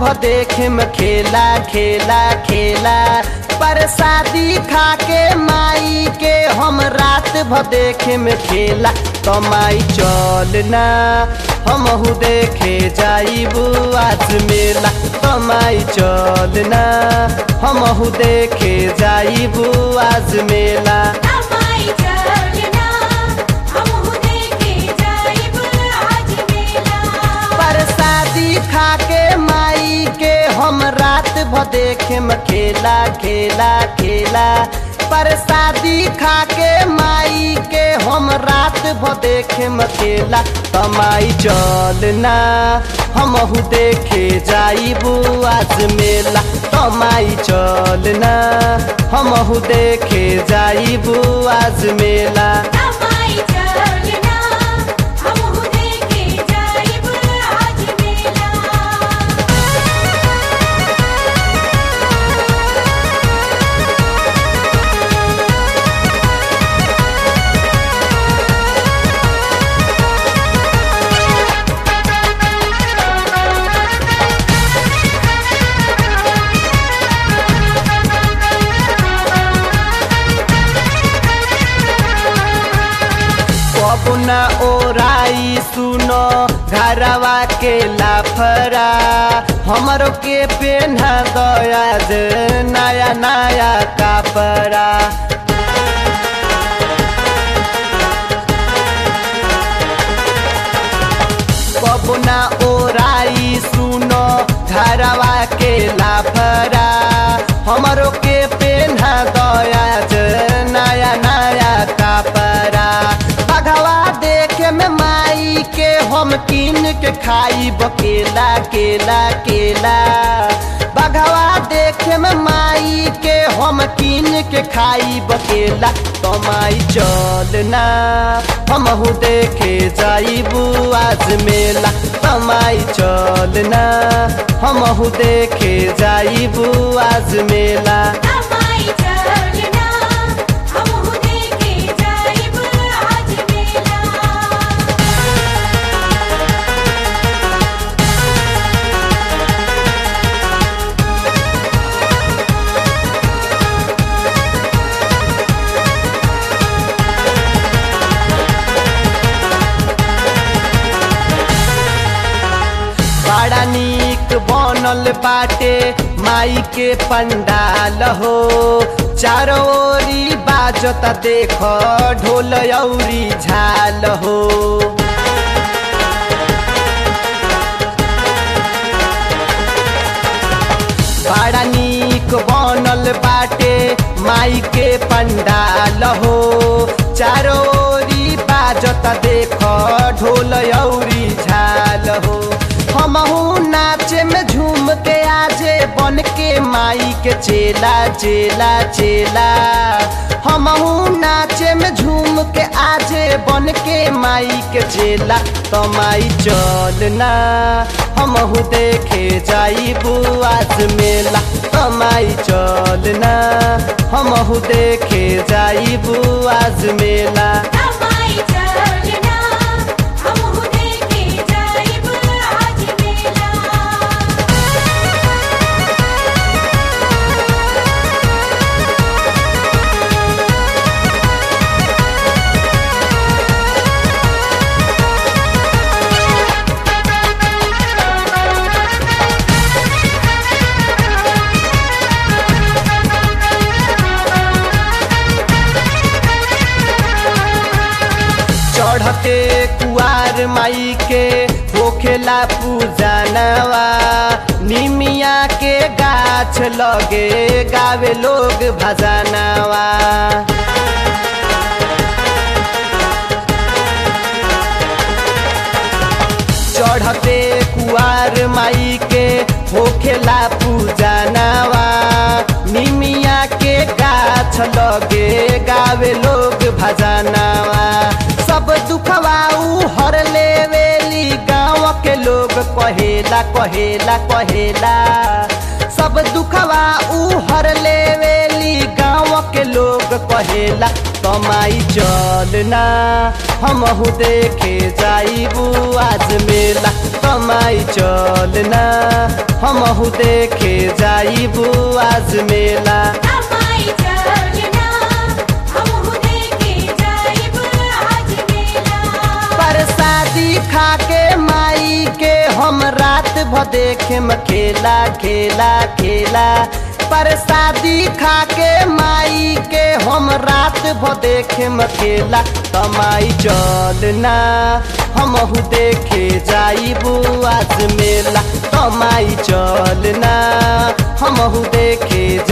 भ देखे में खेला खेला खेला परसादी खा के माई के हम रात भ देखे में खेला कमाई चलना हमहू देखे जाइबू आज मेला कमाई चलना हमहू देखे जाइबू आज मेला अमाई चलना हमहु देखे जाइब आज मेला परसादी खा के माई के हम रात भ देखे में खेला खेला खेला परसादी खा के माई के हम रात भ देखे में खेला कमाई चलना हमहू देखे जाइबू आज मेला कमाई चलना हमहू देखे जाइबू आज मेला अमाई चलना हमहु देखे जाइब आज मेला पपुना ओराई सुनो घरवा के लाफरा हमरो के पेन्हा दया जे नया नया कपड़ा पपुना ओराई सुनो घरवा के लाफरा हमरो के पेन्हा दया जे नया नया कपड़ा बघवा देखे में माई के हम कीन के खाई बकेला केला केला बघवा देखे में माई के हम कीन के खाई बकेला कमाई चलना हमहू देखे जाइबू आज मेला कमाई चलना हमहू देखे जाइबू आज मेला अमाई चलना हमहु देखे जाइब आज मेला बड़ा नीक बनल बाटे माई के पंडाल हो चारों ओरी बाजता देख ढोल औरी झाल हो बड़ा नीक बनल बाटे माई के पंडाल हो चारों ओरी बाजता देख ढोल औरी झाल हो हमहू नाचे में झूम के आजे बन के माई के चेला चेला चेला हमहू नाचे में झूम के आजे बन के माई के चेला कमाई चलना हमहू देखे जाइबू आज मेला कमाई चलना हमहू देखे जाइबू आज मेला अमाई चलना हमहु देखे जाइब आज मेला चढ़ते कुआर माई के होखेला पूजनवा निमिया के गाछ लगे गावे लोग भजनवा चढ़ते कुआर माई के होखेला पूजनवा निमिया के गाछ लगे गावे लोग भजनवा सब दुखवा ऊ हर लेवेली गाँव के लोग कहेला कहेला कहेला सब दुखवा ऊ हर लेवेली गाँव के लोग लोग कहेला तमाई चलना हमहू देखे जाइबू आज मेला तमाई चलना हमहू देखे जाइबू आज मेला अमाई चलना हमहु देखे जाइब आज मेला परसादी खा के माई के हम रात भ देखे खेला खेला खेला परसादी खा के माई के हम रात भ देखे खेला तमाई चलना हमहू देखे जाइबू आज मेला तमाई चलना हमहू देखे